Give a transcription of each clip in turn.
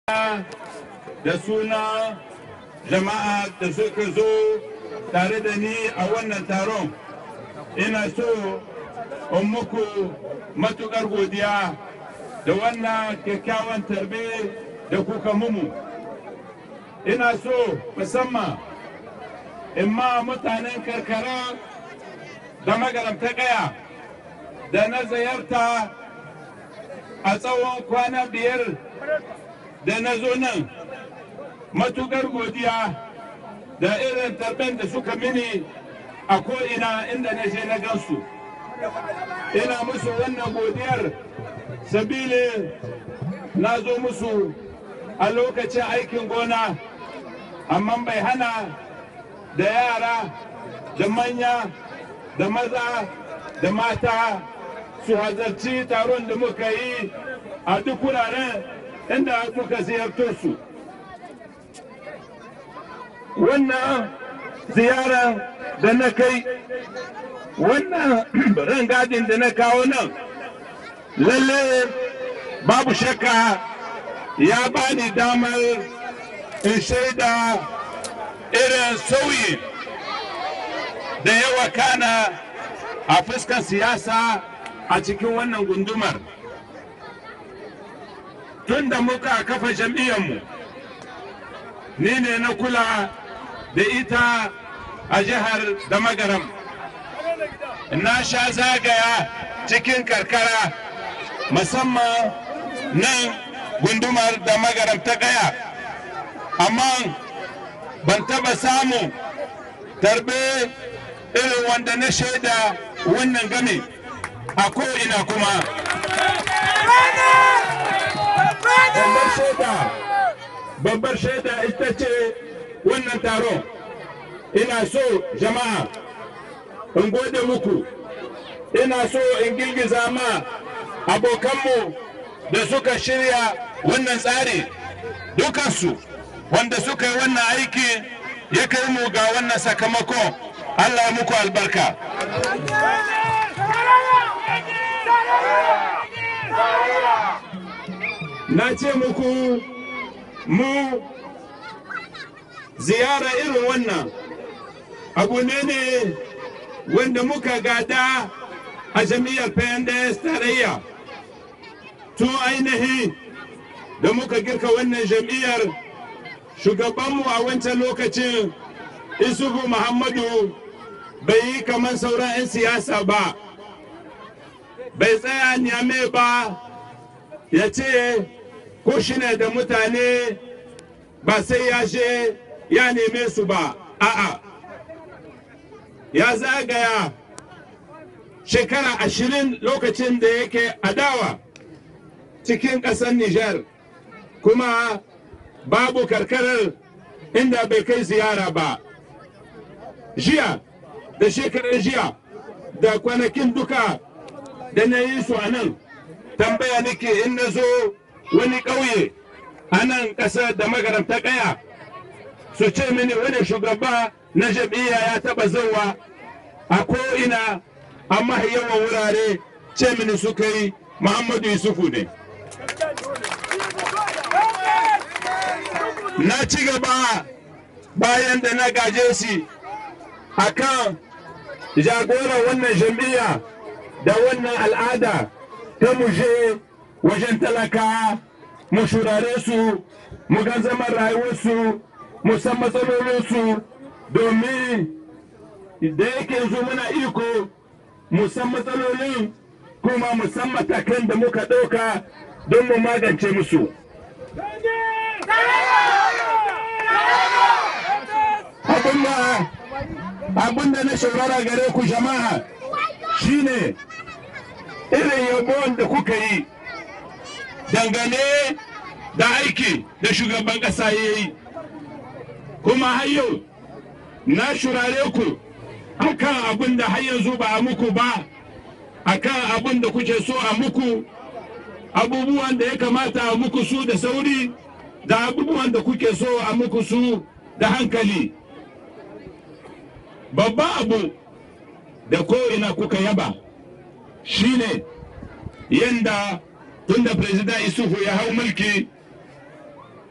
da suna jama'a da suka zo tare da ni a wannan taron ina so in muku matukar godiya da wannan kyakkyawan tarbe da kuka mumu ina so musamman in ma mutanen karkara da magaramta kaya da na ziyarta a tsawon kwana biyar da na zo nan matukar godiya da irin tarben da suka mini a ko'ina inda na je na gansu ina musu wannan godiyar sabili na zo musu a lokacin aikin gona amma bai hana da yara da manya da maza da mata su hazarci taron da muka yi a duk wuraren inda muka ziyarto su wannan ziyarar da na kai wannan rangadin da na kawo nan lalle babu shakka ya bani damar in shaida irin sauyi da yawa kana a fuskan siyasa a cikin wannan gundumar tun da muka kafa jam'iyyarmu ni ne na kula da ita a jihar da magaram na sha zagaya cikin karkara musamman nan gundumar da magaram ta gaya amma ban taba samu tarbe irin wanda na shaida wannan game a ko'ina kuma babbar shaida babbar shaida ita ce wannan taron ina so jama'a in gode muku ina so in girgiza ma abokanmu da suka shirya wannan tsari dukansu wanda suka yi wannan aiki ya kai mu ga wannan sakamako allah muku albarka na ce muku mu ziyara irin wannan abu ne ne wanda muka gada a jami'ar PNDS tarayya tun ainihi da muka girka wannan jam'iyyar shugabanmu a wancan lokacin isufu muhammadu bai yi kamar sauran 'yan siyasa ba bai tsaya nyame ba ya ce ko shi ne da mutane ba sai ya je ya neme su ba a'a ya zagaya shekara ashirin lokacin da yake adawa cikin ƙasar Nijar kuma babu karkarar inda bai kai ziyara ba jiya da shekarar jiya da kwanakin duka da na yi su a nan tambaya nake in na zo wani ƙauye a nan ƙasar da magaranta ƙaya su ce mini wani shugaba na jam'iyya ya taɓa zauwa a ko'ina amma yawan wurare ce mini suka yi muhammadu yusufu ne na ci gaba bayan da na gaje shi a kan jagoran wannan jam'iyya da wannan al'ada ta muje wajen talaka mu shurare su mu ga zaman rayuwarsu mu san matsalolinsu domin da yake yanzu muna iko mu san matsalolin kuma mu san matakan da muka ɗauka don mu magance musu abin da na shaurara gare ku jama'a shine irin yabon da kuka yi dangane da aiki da shugaban ƙasa ya yi kuma har yau na shurare ku akan abin da har yanzu ba a muku ba akan abin da kuke so a muku abubuwan da ya kamata a muku su da sauri da abubuwan da kuke so a muku su da hankali babban abu da ko'ina kuka yaba shine yadda tunda president isufu ya hau mulki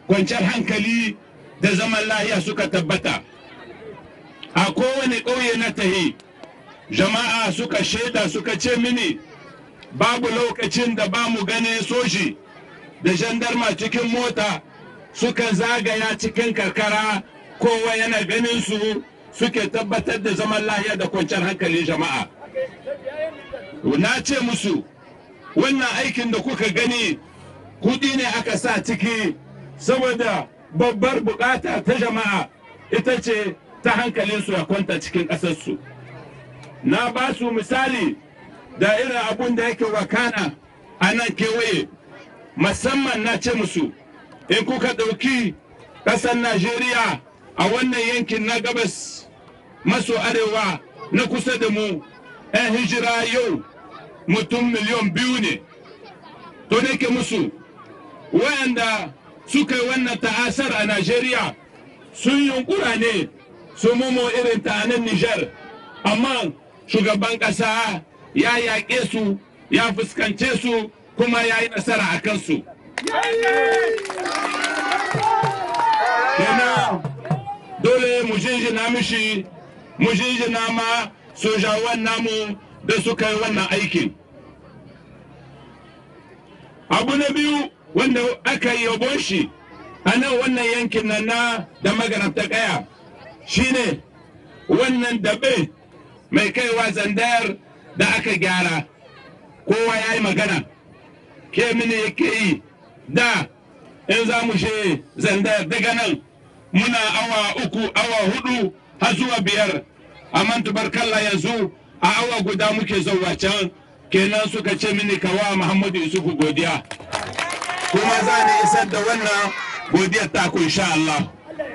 kwanciyar hankali da zaman lahiya suka tabbata a kowane ƙauye na tahi jama'a suka shaida suka ce mini babu lokacin da ba mu ganin soji da jandarma cikin mota suka zagaya cikin karkara kowa yana ganin su suke tabbatar da zaman lahiya da kwanciyar hankalin jama'a na ce musu wannan aikin da kuka gani kudi ne aka sa ciki saboda babbar bukata ta jama'a ita ce ta hankalinsu ya kwanta cikin ƙasarsu na ba su misali da irin abun da yake wakana a nan kewaye musamman na ce musu in kuka ɗauki ƙasar najeriya a wannan yankin na gabas maso arewa na kusa da mu 'yan hijira yau mutum miliyan biyu ne to da ke musu wayanda suka yi wannan ta'asar a najeriya sun yunkura ne su mumo irin ta nan nijar amma shugaban ƙasa ya yaƙe su ya fuskance su kuma ya yi nasara a kansu kenan dole mu jinjina mishi mu jinjina ma sojawan namu da suka yi wannan aikin abu na biyu wanda aka yi yabon shi a nan wannan yankin nan na da magarabta kaya shine wannan dabe mai kaiwa zandayar da aka gyara kowa ya yi magana ke mini yake yi da in za mu she zandayar daga nan muna awa uku awa hudu har zuwa biyar amma tubarkalla yanzu a awa guda muke zauwa can kenan suka ce mini kawa muhammadu yusufu godiya kuma za ni isar da wannan godiyar taku insha Allah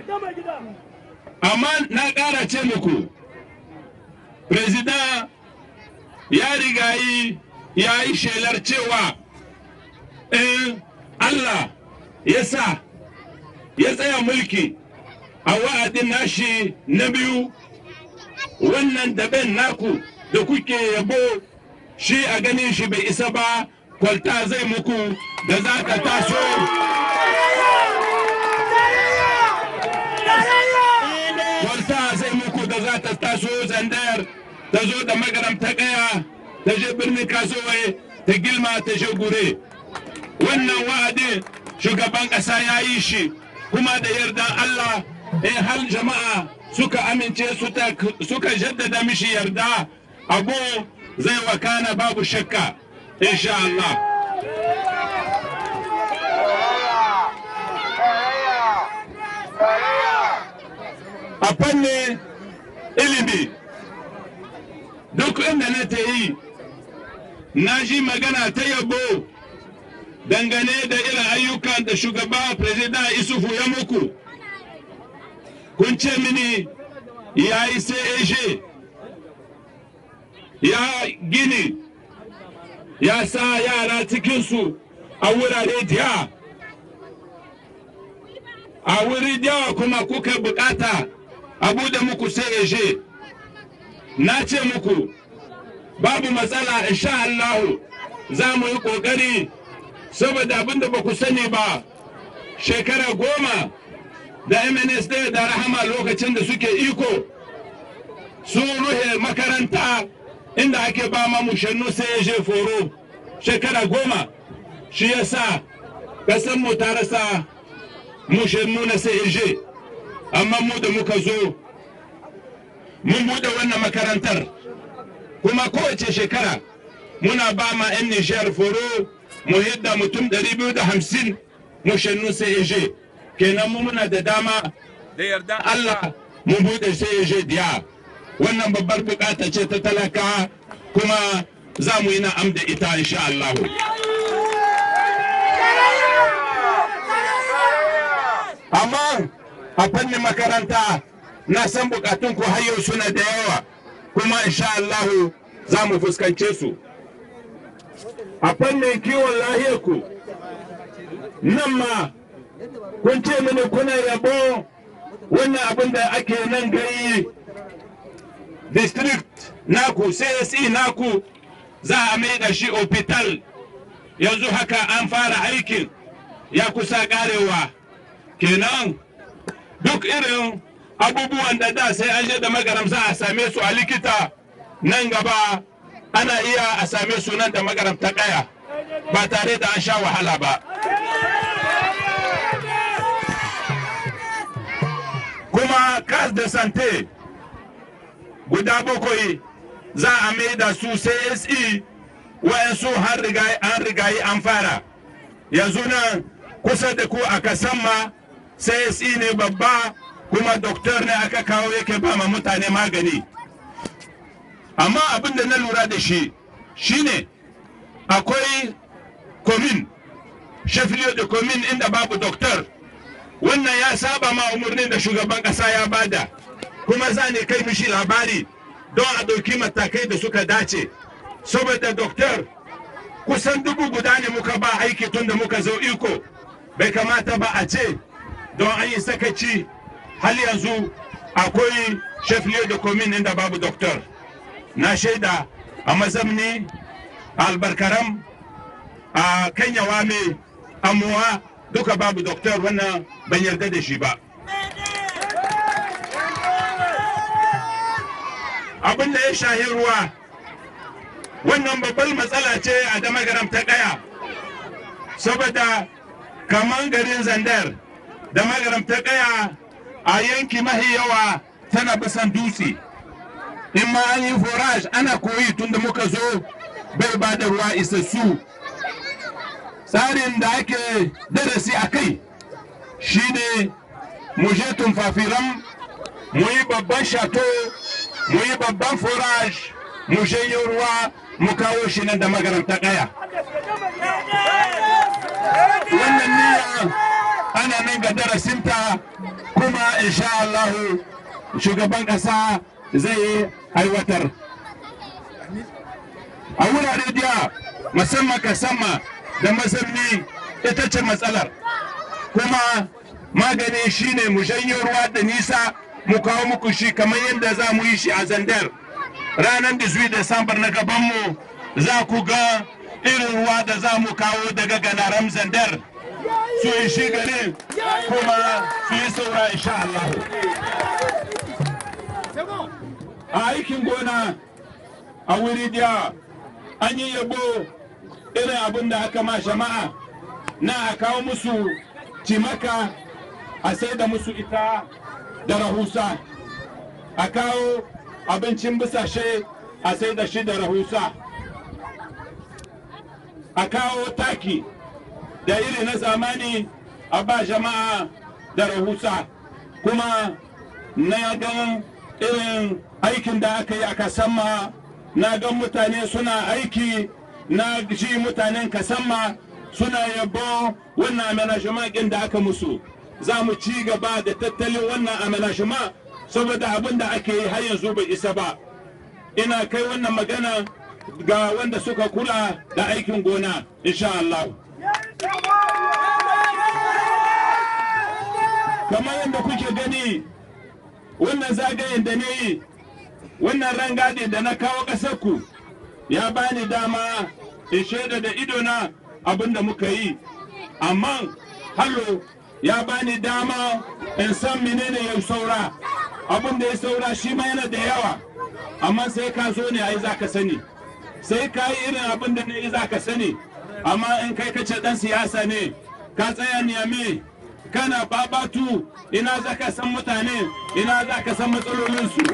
amma na ƙara ce muku president ya riga yi ya yi shelar cewa in Allah ya sa ya tsaya mulki a wa'adin nashi na biyu wannan daben naku da kuke yabo shi a ganin shi bai isa ba kwalta zai muku da za ka taso kwalta zai muku da za ta taso zandayar ta zo da magaram ta kaya ta je birnin kasuwai ta gilma ta je gure wannan wa'adin shugaban ƙasa ya yi shi kuma da yardan Allah in hal jama'a suka amince suka jaddada mishi yarda abu zai wakana babu shakka insha Allah a fannin ilimi duk inda na ta yi na ji magana ta yabo dangane da irin ayyukan da shugaba president isufu ya muku kun ce mini ya yi CAG ya gini ya sa yara cikinsu a wurare diya a wuri diyawa kuma kuka bukata abu da muku CAG na ce muku babu matsala insha Allahu za mu yi ƙoƙari saboda abin da ba ku sani ba shekara goma da MNSD da rahama lokacin da suke iko sun ruhe makaranta inda ake ba ma mushannu sai ya je foro shekara goma shi ya sa mu ta rasa mushannu na sai ya je amma mu da muka zo mun buɗe wannan makarantar kuma kowace shekara muna ba ma 'yan nishiyar foro mu yadda mutum 250 mushannu sai ya je kenan mu muna da dama da yardan Allah mun bude sai ya je diya wannan babbar bukata ce ta talaka kuma za mu yi na'am da ita insha Allah amma a fannin makaranta na san bukatun ku har yau suna da yawa kuma insha Allah za mu fuskance su a fannin kiwon lahiyar ku nan ma kun ce mini kuna yabo wannan abin da ake nan gari district naku CSE naku za a mai da shi hospital yanzu haka an fara aikin ya kusa karewa kenan duk irin abubuwan da da sai an je da magaram za a same su a likita nan gaba ana iya a same su nan da magaram ta kaya ba tare da an sha wahala ba kuma kas da sante guda bakwai za a mai da su CSE wayansu har an rigayi an fara yanzu nan kusa da ku a kasamma CSE ne babba kuma doktor ne aka kawo yake ba ma mutane magani amma abin da na lura da shi shine akwai komin shafiliyo da komin inda babu doktor wannan ya saba ma umarnin da shugaban kasa ya bada kuma za ne kai mishi labari don a ɗauki matakai da suka dace saboda doktor kusan dubu guda ne muka ba aiki tun da muka zo iko bai kamata ba a ce don an yi sakaci hal yanzu akwai shafiliyo da komin inda babu doktor na shaida a mazamni a albarkaram a kanyawa mai amuwa duka babu doktor wannan ban yarda da shi ba abin da ya shahi ruwa wannan babbar matsala ce a damagaram ta kaya saboda kaman garin zandar damagaram ta kaya a yanki mahi yawa tana bisan dutse in ma an yi forage ana koyi tun da muka zo bai ba da ruwa isassu tsarin da ake darasi a kai shine mu je tumfafiran mu yi babban shato mu yi babban forage mu yi ruwa mu kawo shi nan da magaranta kaya wannan niyya ana nan ga darasinta kuma insha Allah shugaban kasa zai aiwatar a wurare da musamman kasama da mazamni ita ce matsalar kuma magani shine mu janyo ruwa da nisa mu kawo muku shi kamar yadda za mu yi shi a zandar ranar 18 Desambar na gabanmu za ku ga irin ruwa da za mu kawo daga ganaram zandar su yi shi garin kuma su yi saura insha Allah. a aikin gona a wuri diya an yi yabo irin abin da aka ma jama'a na a kawo musu cimaka a sai da musu ita da rahusa a kawo abincin bisashe a sai da shi da rahusa a kawo taki da iri na zamani a ba jama'a da rahusa kuma na gan irin aikin da aka yi a kasamma na gan mutane suna aiki na ji mutanen kasamma suna yabo wannan amenashima da aka musu za mu ci gaba da tattalin wannan amenashima saboda abin da ake yi har yanzu bai isa ba ina kai wannan magana ga wanda suka kula da aikin gona insha Allah kamar yadda kuke gani wannan zagayen da ne wannan rangadin da na kawo ƙasarku ya bani dama in shaida da idona abin da muka yi amma hallo ya bani dama in san menene ya saura abin da ya saura shi ma yana da yawa amma sai ka zo ne ai za ka sani sai ka yi irin abin da ne za ka sani amma in kai kace dan siyasa ne ka tsaya niyame kana babatu ina za ka san mutane ina za ka san matsalolinsu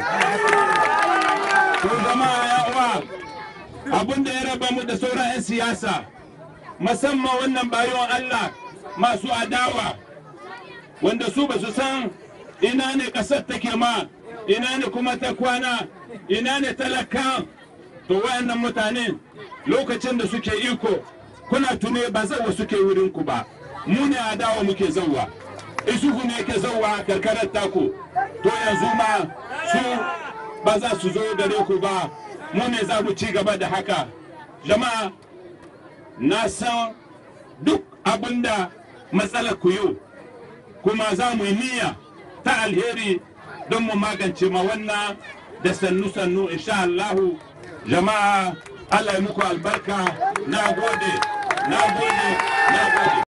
ko zama ya uwa abin da ya raba mu da sauran 'yan siyasa musamman wannan bayon Allah masu adawa wanda su ba su san ina ne ƙasar take ma ina ne kuma ta kwana ina ne talaka to wayannan mutane lokacin da suke iko kuna tune ba zawa suke wurinku ba mu ne adawa muke zauwa isuhu ne ke zauwa karkarar taku to yanzu ma su ba za su zo gare ku ba mu ne za mu ci gaba da haka jama'a na san duk abinda matsalar ku yau kuma za mu yi niyya ta alheri don mu magance ma wannan da sannu-sannu insha Allahu jama'a Allah ya muku albarka na gode na gode na gode